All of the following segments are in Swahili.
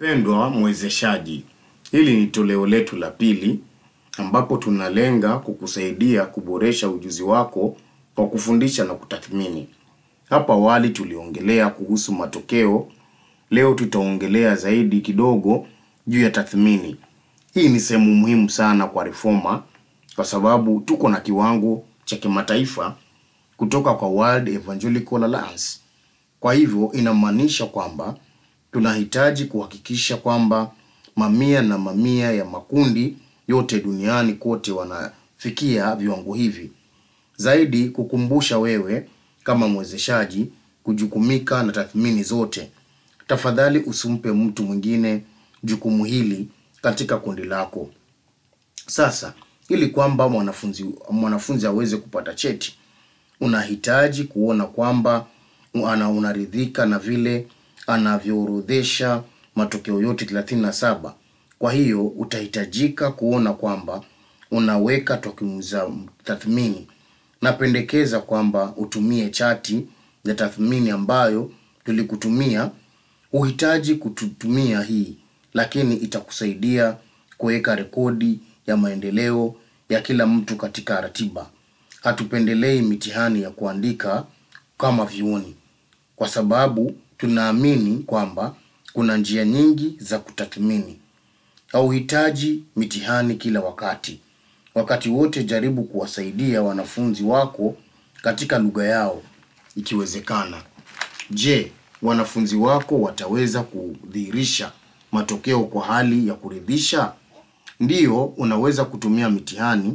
Mpendwa mwezeshaji, hili ni toleo letu la pili ambapo tunalenga kukusaidia kuboresha ujuzi wako kwa kufundisha na kutathmini. Hapa awali tuliongelea kuhusu matokeo, leo tutaongelea zaidi kidogo juu ya tathmini. Hii ni sehemu muhimu sana kwa Reforma kwa sababu tuko na kiwango cha kimataifa kutoka kwa World Evangelical Alliance. Kwa hivyo inamaanisha kwamba tunahitaji kuhakikisha kwamba mamia na mamia ya makundi yote duniani kote wanafikia viwango hivi. Zaidi kukumbusha wewe kama mwezeshaji kujukumika na tathmini zote. Tafadhali usimpe mtu mwingine jukumu hili katika kundi lako. Sasa, ili kwamba mwanafunzi mwanafunzi aweze kupata cheti, unahitaji kuona kwamba ana unaridhika na vile anavyoorodhesha matokeo yote 37. Kwa hiyo utahitajika kuona kwamba unaweka takwimu za tathmini. Napendekeza kwamba utumie chati ya tathmini ambayo tulikutumia. Huhitaji kututumia hii, lakini itakusaidia kuweka rekodi ya maendeleo ya kila mtu katika ratiba. Hatupendelei mitihani ya kuandika kama vyuoni kwa sababu tunaamini kwamba kuna njia nyingi za kutathmini. Hauhitaji mitihani kila wakati. Wakati wote jaribu kuwasaidia wanafunzi wako katika lugha yao ikiwezekana. Je, wanafunzi wako wataweza kudhihirisha matokeo kwa hali ya kuridhisha? Ndiyo, unaweza kutumia mitihani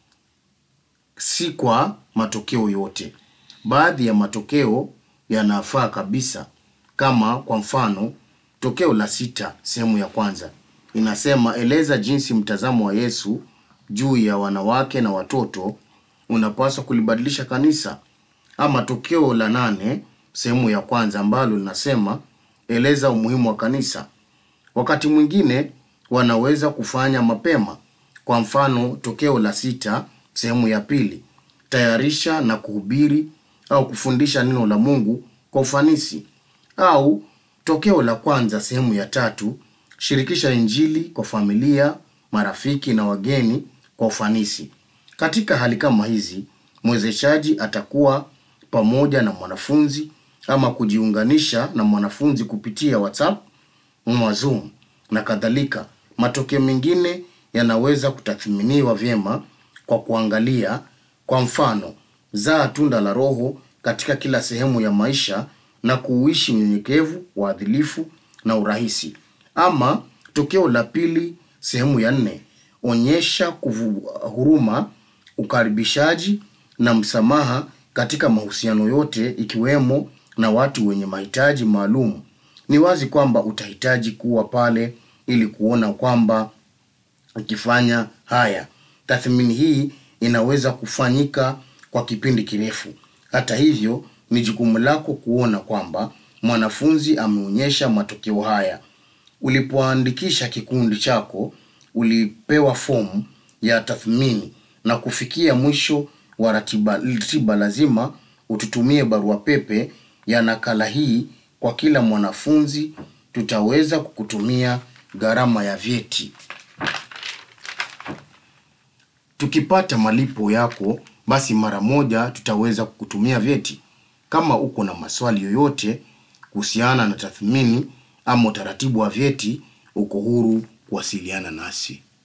si kwa matokeo yote. Baadhi ya matokeo yanafaa kabisa kama kwa mfano tokeo la sita sehemu ya kwanza inasema eleza jinsi mtazamo wa Yesu juu ya wanawake na watoto unapaswa kulibadilisha kanisa. Ama tokeo la nane sehemu ya kwanza ambalo linasema eleza umuhimu wa kanisa. Wakati mwingine wanaweza kufanya mapema. Kwa mfano tokeo la sita sehemu ya pili tayarisha na kuhubiri au kufundisha neno la Mungu kwa ufanisi. Au tokeo la kwanza sehemu ya tatu shirikisha injili kwa familia, marafiki na wageni kwa ufanisi. Katika hali kama hizi, mwezeshaji atakuwa pamoja na mwanafunzi ama kujiunganisha na mwanafunzi kupitia WhatsApp, ama Zoom na kadhalika. Matokeo mengine yanaweza kutathminiwa vyema kwa kuangalia kwa mfano, zaa tunda la Roho katika kila sehemu ya maisha na kuuishi unyenyekevu, uadilifu na urahisi. Ama tokeo la pili sehemu ya nne, onyesha kuvu, huruma, ukaribishaji na msamaha katika mahusiano yote ikiwemo na watu wenye mahitaji maalum. Ni wazi kwamba utahitaji kuwa pale ili kuona kwamba ukifanya haya. Tathmini hii inaweza kufanyika kwa kipindi kirefu. Hata hivyo, ni jukumu lako kuona kwamba mwanafunzi ameonyesha matokeo haya. Ulipoandikisha kikundi chako, ulipewa fomu ya tathmini na kufikia mwisho wa ratiba, ratiba lazima ututumie barua pepe ya nakala hii kwa kila mwanafunzi. Tutaweza kukutumia gharama ya vyeti. Tukipata malipo yako, basi mara moja tutaweza kukutumia vyeti. Kama uko na maswali yoyote kuhusiana na tathmini ama utaratibu wa vyeti, uko huru kuwasiliana nasi.